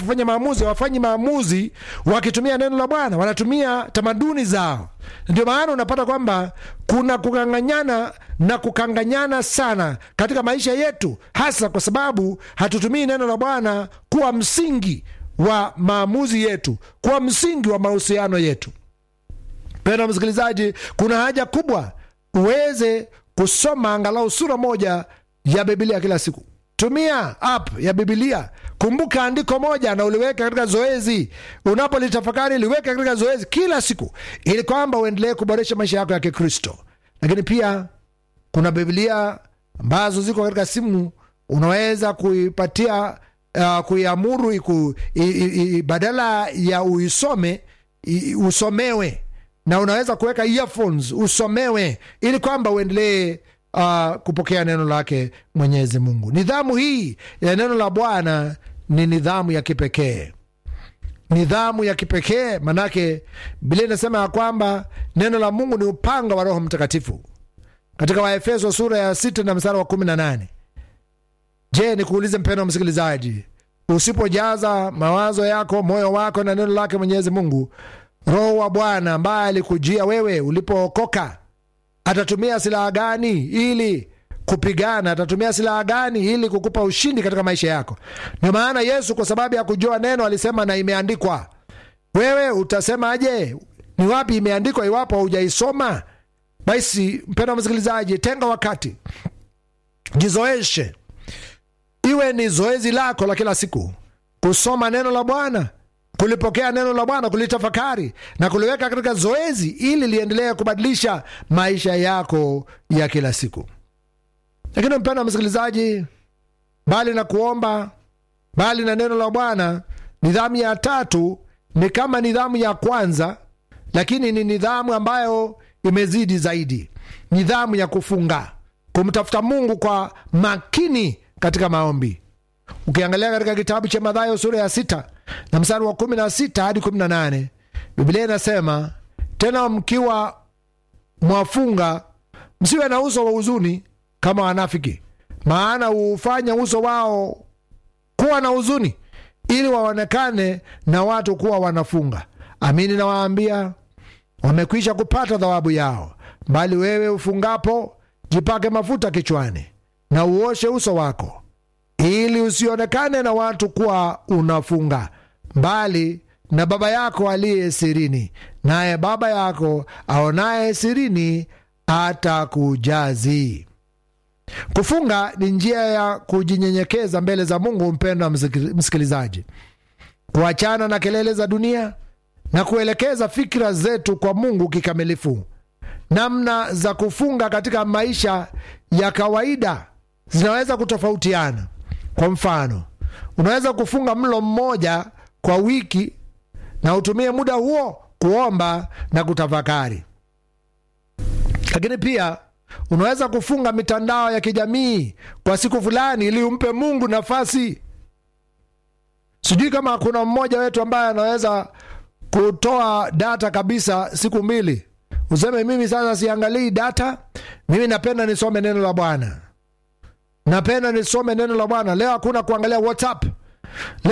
wanapofanya maamuzi hawafanyi maamuzi wakitumia neno la Bwana, wanatumia tamaduni zao. Ndio maana unapata kwamba kuna kukanganyana na kukanganyana sana katika maisha yetu, hasa kwa sababu hatutumii neno la Bwana kuwa msingi wa maamuzi yetu, kuwa msingi wa mahusiano yetu. Penda msikilizaji, kuna haja kubwa uweze kusoma angalau sura moja ya Bibilia kila siku. Tumia app ya Bibilia. Kumbuka andiko moja na uliweka katika zoezi, unapolitafakari liweka katika zoezi kila siku, ili kwamba uendelee kuboresha maisha yako ya Kikristo. Lakini pia kuna Bibilia ambazo ziko katika simu, unaweza kuipatia uh, kuiamuru iku, i, i, i, badala ya uisome i, usomewe na unaweza kuweka earphones usomewe, ili kwamba uendelee uh, kupokea neno lake Mwenyezi Mungu. Nidhamu hii ya neno la Bwana ni nidhamu ya kipekee, nidhamu ya kipekee manake Biblia inasema ya kwamba neno la Mungu ni upanga wa Roho Mtakatifu katika Waefeso sura ya sita na mstari wa kumi na nane. Je, nikuulize mpendo wa msikilizaji, usipojaza mawazo yako moyo wako na neno lake Mwenyezi Mungu, Roho wa Bwana ambaye alikujia wewe ulipookoka atatumia silaha gani ili kupigana? Atatumia silaha gani ili kukupa ushindi katika maisha yako? Ndio maana Yesu kwa sababu ya kujua neno alisema na imeandikwa. Wewe utasemaje? Ni wapi imeandikwa iwapo haujaisoma? Basi mpendwa msikilizaji, tenga wakati, jizoeshe, iwe ni zoezi lako la kila siku kusoma neno la Bwana kulipokea neno la Bwana, kulitafakari na kuliweka katika zoezi, ili liendelee kubadilisha maisha yako ya kila siku. Lakini mpendwa msikilizaji, bali na kuomba, bali na neno la Bwana, nidhamu ya tatu ni kama nidhamu ya kwanza, lakini ni nidhamu ambayo imezidi zaidi, nidhamu ya kufunga, kumtafuta Mungu kwa makini katika maombi. Ukiangalia katika kitabu cha Mathayo sura ya sita na mstari wa kumi na sita hadi kumi na nane Biblia inasema tena, mkiwa mwafunga, msiwe na uso wa huzuni kama wanafiki, maana huufanya uso wao kuwa na huzuni, ili waonekane na watu kuwa wanafunga. Amini nawaambia, wamekwisha kupata thawabu yao. Bali wewe ufungapo, jipake mafuta kichwani na uoshe uso wako ili usionekane na watu kuwa unafunga, bali na Baba yako aliye sirini, naye Baba yako aonaye sirini atakujazi. Kufunga ni njia ya kujinyenyekeza mbele za Mungu. Mpendwa msikilizaji, kuachana na kelele za dunia na kuelekeza fikira zetu kwa Mungu kikamilifu. Namna za kufunga katika maisha ya kawaida zinaweza kutofautiana. Kwa mfano, unaweza kufunga mlo mmoja kwa wiki na utumie muda huo kuomba na kutafakari. Lakini pia unaweza kufunga mitandao ya kijamii kwa siku fulani ili umpe Mungu nafasi. Sijui kama kuna mmoja wetu ambaye anaweza kutoa data kabisa siku mbili, useme mimi sasa siangalii data, mimi napenda nisome neno la Bwana napenda nisome neno la Bwana. Leo hakuna kuangalia WhatsApp.